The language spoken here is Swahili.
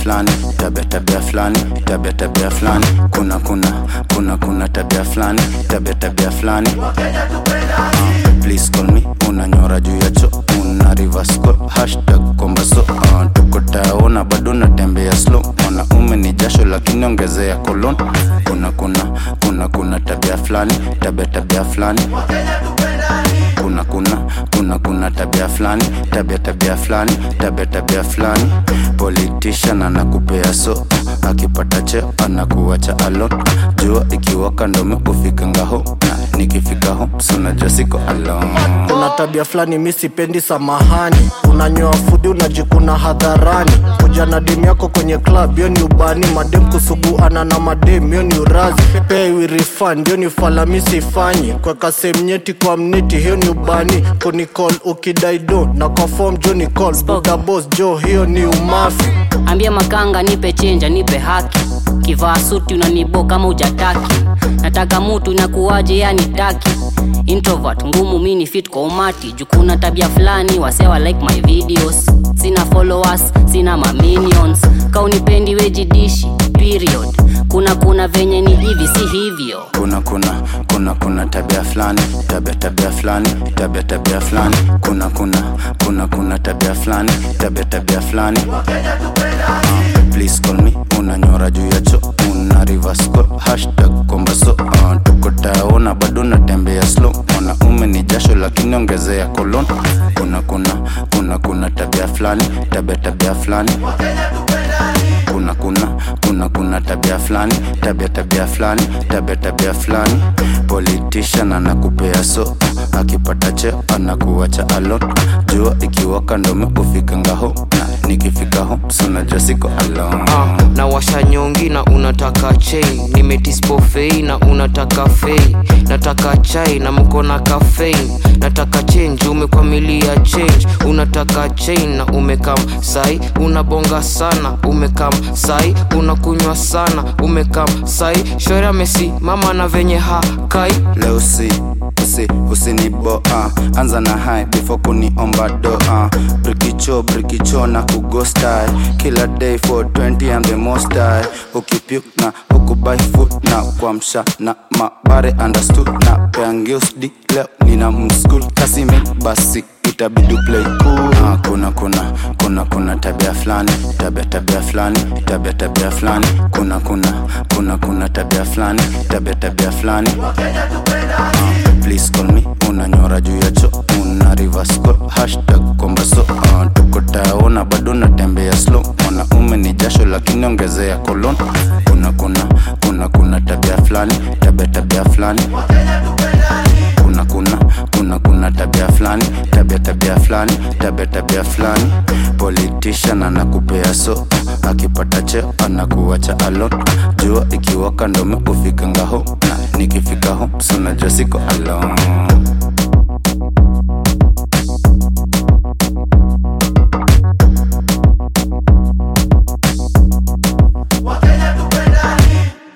fulani tabia tabia fulani tabia tabia fulani kuna kuna kuna kuna tabia fulani tabia tabia fulani uh, please call me unanyora juu ya cho una reverse call hashtag kwamba so uh, tuko taona bado natembea slow mwanaume ni jasho lakini ongezea kolon kuna kuna kuna kuna tabia fulani tabia tabia fulani kuna kuna kuna kuna tabia fulani tabia tabia fulani tabia tabia fulani politician anakupea so akipata cheo anakuacha alone jua ikiwaka ndome ufika ngaho na nikifika ho sunajua siko alone kuna tabia fulani mi sipendi samahani unanyoa fudi unajikuna hadharani kuja na demu yako kwenye club hiyo ni ubani madem kusuguana na madem hiyo ni urazi pay we refund hiyo ni fala mi sifanyi kweka semnyeti kwa mneti hiyo ni ubani kunicall ukidai do na kwa form jo ni call buda boss jo hiyo ni umafi ambia makanga nipe chenja nipe haki kivaa suti unanibo kama ujataki nataka mutu nakuwaje yani taki introvert ngumu mini fit kwa umati jukuna tabia fulani wasewa like my videos sina followers sina maminions kaunipendi wejidishi period kuna kuna venye ni hivi si hivyo kuna kuna kuna kuna tabia fulani tabia tabia fulani tabia tabia fulani kuna kuna kuna kuna tabia fulani tabia tabia fulani uh, please call me unanyora juu ya cho una reverse call hashtag kwamba so uh, tuko taona bado natembea slow mwanaume ni jasho lakini ongezea kolon kuna kuna kuna kuna tabia fulani tabia tabia fulani kuna kuna kuna kuna tabia fulani tabia tabia fulani tabia tabia fulani politician anakupea so akipata cheo anakuacha alone jua ikiwaka ndome ufika ngaho na nikifika ho sunajua siko alone Ah, na washa nyongi na unataka chain nimetispofei na unataka fei nataka chai na mko na kafein nataka change umekwamilia change unataka chain na umekam sai unabonga sana umekam sai unakunywa sana umekam sai shori amesimama na venye hakai leo si usi usinibo uh, anza na hai before kuniomba do uh, brikicho brikicho na kugostai kila day for 20 I'm the most high ukipyuk na ukubai food na kuamsha na mabare understood na peangeusdi leo nina mskul kasime basi itabidi play cool uh, kuna kuna kuna kuna tabia fulani tabia tabia fulani tabia tabia fulani kuna kuna kuna kuna tabia fulani tabia tabia fulani uh, please call me unanyora juu ya cho una reverse call hashtag kwamba so uh, tuko taona bado natembea slow mwanaume ni jasho lakini ongezea kolon kuna kuna kuna kuna tabia fulani tabia tabia fulani kuna kuna kuna kuna tabia fulani tabia tabia fulani tabia tabia fulani politician anakupea so akipata cheo anakuacha alone jua ikiwaka ndome ufika ngaho na nikifika ho sunajua siko alone